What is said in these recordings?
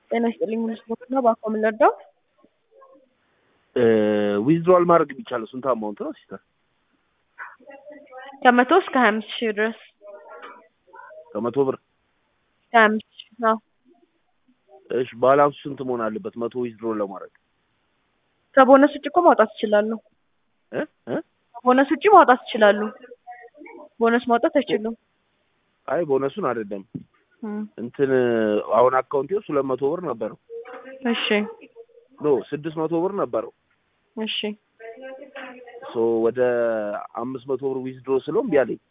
ጤና ይስጥልኝ ሚኒስትሮች ነው በአኮ ምን ልርዳው? ዊዝድሮዋል ማድረግ የሚቻለው ስንት አማውንት ነው ሲስተር? ከመቶ እስከ ሀያ አምስት ሺህ ድረስ ከመቶ ብር ሀያ አምስት ሺህ ነው። እሺ ባላንሱ ስንት መሆን አለበት መቶ ዊዝድሮ ለማድረግ? ከቦነስ ውጭ እኮ ማውጣት ይችላሉ። እ እ ከቦነስ ውጭ ማውጣት ይችላሉ። ቦነስ ማውጣት አይችሉም። አይ ቦነሱን አይደለም እም፣ እንትን አሁን አካውንቴ ውስጥ ሁለት መቶ ብር ነበረው እሺ ኖ ስድስት መቶ ብር ነበረው እሺ ሶ ወደ አምስት መቶ ብር ዊዝድሮ ስለው እምቢ አለኝ።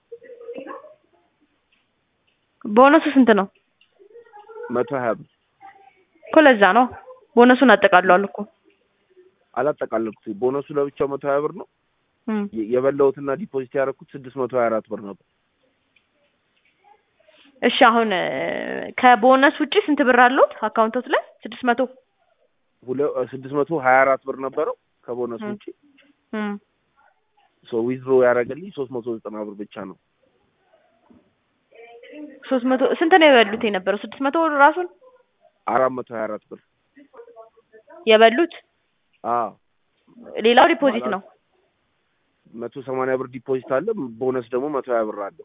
ቦነሱ ስንት ነው መቶ ሀያ ብር እኮ? ለዛ ነው ቦነሱን አጠቃለዋል እኮ። አላጠቃለልኩት። ቦነሱ ለብቻው መቶ ሀያ ብር ነው እም፣ የ- የበላሁትና ዲፖዚት ያደረኩት ስድስት መቶ ሀያ አራት ብር ነበር። እሺ አሁን እ፣ ከቦነስ ውጭ ስንት ብር አሉት አካውንቶት ላይ? ስድስት መቶ ሁለ- ስድስት መቶ ሀያ አራት ብር ነበረው ከቦነሱ እም። ውጭ እም፣ ሶ ዊዝድሮ ያደረገልኝ ሶስት መቶ ዘጠና ብር ብቻ ነው። ሶስት መቶ ስንት ነው የበሉት የነበረው? ስድስት መቶ ብር ራሱን አራት መቶ ሀያ አራት ብር የበሉት። አዎ ሌላው ዲፖዚት ነው። መቶ ሰማንያ ብር ዲፖዚት አለ። ቦነስ ደግሞ መቶ ሀያ ብር አለው።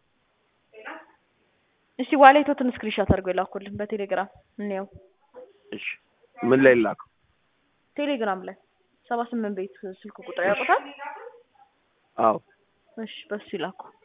እስቲ ዋሌቶትን ስክሪንሾት አድርገው የላኩልን በቴሌግራም እንየው። እሺ ምን ላይ ላከው? ቴሌግራም ላይ ሰባ ስምንት ቤት ስልክ ቁጥር ያውቁታል? አዎ እሺ በሱ ይላኩ።